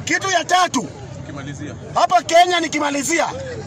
Kitu ya tatu Ukimalizia. hapa Kenya, nikimalizia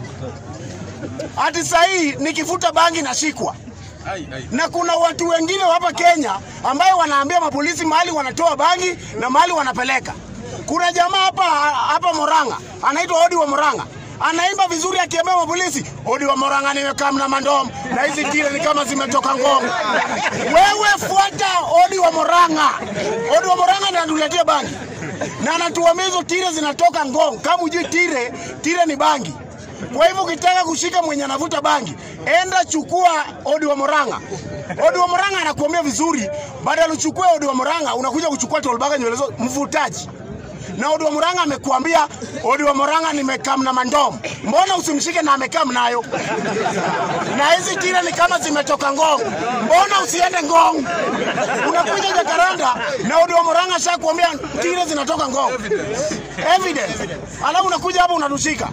hati sahii nikifuta bangi nashikwa Ai, ai. na kuna watu wengine hapa Kenya ambayo wanaambia mapolisi mahali wanatoa bangi na mahali wanapeleka. Kuna jamaa hapa hapa Moranga anaitwa Odi wa Moranga anaimba vizuri akiambia mapolisi, Odi wa Moranga nimekaa na mandom na hizi tire ni kama zimetoka Ngong. Wewe fuata Odi wa Moranga. Odi wa Moranga ndiye anatuletea bangi na anatuambia hizo tire zinatoka Ngong. Kama hujui tire, tire ni bangi. Kwa hivyo ukitaka kushika mwenye anavuta bangi, enda chukua Odi wa Moranga. Odi wa Moranga anakuambia vizuri, badala uchukue Odi wa Moranga unakuja kuchukua Tolbaga nywele zote mvutaji. Na Odi wa Moranga amekuambia Odi wa Moranga nimekam na mandom. Mbona usimshike na amekam nayo? Na hizi tira ni kama zimetoka Ngong. Mbona usiende Ngong? Unakuja Jakaranda na Odi wa Moranga shakuambia tira zinatoka Ngong. Evidence. Alafu unakuja hapa unatushika.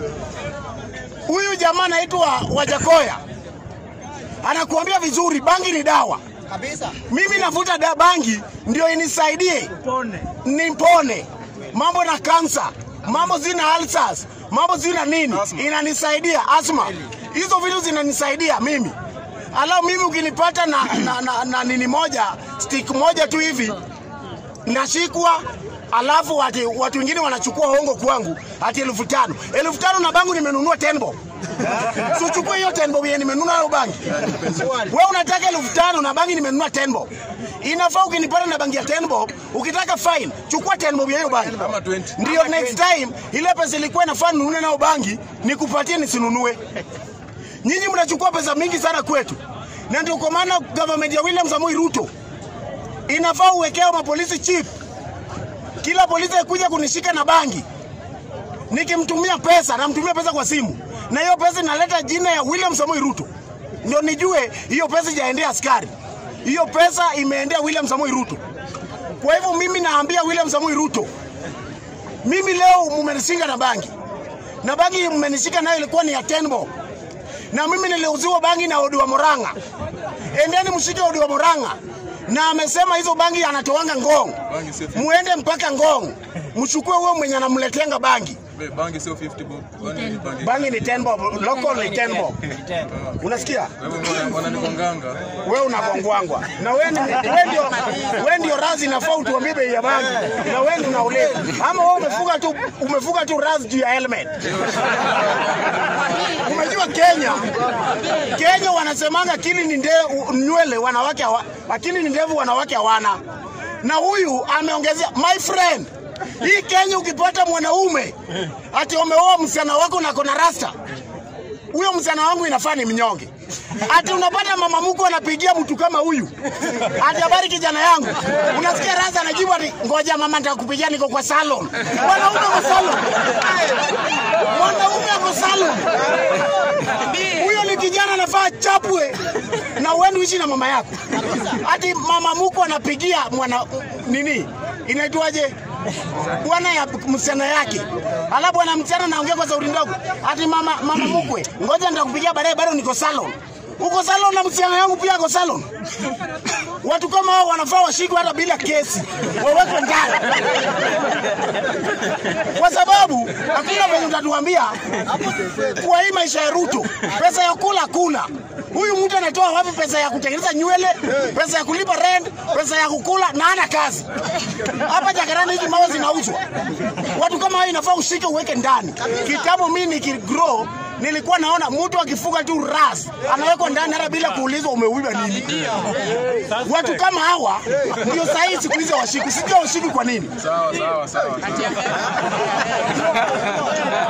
Huyu jamaa anaitwa Wajakoya anakuambia vizuri, bangi ni dawa. kabisa. Mimi navuta da bangi ndio inisaidie nipone mambo na kansa, mambo zina ulcers, mambo zina nini, Asthma. inanisaidia asma. Hizo vitu zinanisaidia mimi. Alafu mimi ukinipata na, na, na, na nini moja stick moja tu hivi nashikwa alafu ati watu wengine wanachukua hongo kwangu ati elfu tano elfu tano na bangu nimenunua tenbo sichukue hiyo tenbo yenye nimenunua nayo bangi we unataka elfu tano na bangi nimenunua tenbo inafaa ukinipata na bangi ya tenbo ukitaka fine chukua tenbo ya hiyo bangi Kama 20. ndio next time ile pesa ilikuwa inafaa ninunue nayo bangi nikupatie nisinunue nyinyi mnachukua pesa mingi sana kwetu na ndio kwa maana government ya William Samoei Ruto inafaa uwekea mapolisi chip. Kila polisi akuja kunishika na bangi, nikimtumia pesa, namtumia pesa kwa simu, na hiyo pesa inaleta jina ya William Samoei Ruto, ndio nijue hiyo pesa ijaendea askari, hiyo pesa imeendea William Samoei Ruto. Kwa hivyo mimi naambia William Samoei Ruto, mimi leo mumenishinga na bangi, na bangi mmenishika nayo ilikuwa ni ya Tenbo, na mimi niliuziwa bangi na Odi wa Moranga. Endeni mshike Odi wa Moranga, na amesema hizo bangi anatoanga Ngong, Bangi sio 50. muende mpaka Ngong mchukue huyo mwenye anamletenga bangi. Be- Bangi sio 50 bob. Bangi bangi. Bangi ni 10 bob, local ni 10 bob. Unasikia? Wewe mbona wananikonganga? wewe unagongwangwa na wewe ni- wewe ndio wewe ndio razi inafaa utuambie bei ya bangi na wewe ndio unauliza ama wewe umefuga tu umefuga tu razi juu ya helmet umejua Kenya Kenya wanasemanga akili ni nde, nywele wanawake hawa, akili ni ndevu wanawake hawana na huyu ameongezea my friend hii Kenya ukipata mwanaume ati umeoa msichana wako na kona rasta huyo msichana wangu inafaa ni mnyonge. Ati unapata mama mkwe anapigia mtu kama huyu, ati habari kijana yangu, unasikia Raza anajibu ati ngoja mama, nitakupigia niko kwa salon. Mwanaume kwa salon, mwanaume ako salon. Huyo ni kijana anafaa chapwe na uende uishi na mama yako. Ati mama mkwe anapigia mwana nini inaitwaje bwana ya msichana yake, alafu bwana msichana anaongea kwa sauti ndogo, ati mama mama mkwe, ngoja nitakupigia baadaye, bado niko salon. Uko salon na msichana yangu pia ako salon. Watu kama hao wanafaa washikwe hata bila kesi, wawekwe ndani, kwa sababu hakuna venye utatuambia kwa hii maisha ya Ruto, pesa ya kula kuna Huyu mtu anatoa wapi pesa ya kutengeneza nywele, pesa ya kulipa rent, pesa ya kukula na ana kazi? Hapa Jakaranda hizi mawe zinauzwa. Watu kama hao inafaa ushike uweke ndani. Kitambo mimi nikigrow nilikuwa naona mtu akifuga tu ras anawekwa ndani hata bila kuulizwa umeuiba nini. Watu kama hawa ndio sahihi siku hizi washiki. Sijui washiki kwa nini. Sawa sawa sawa. sawa.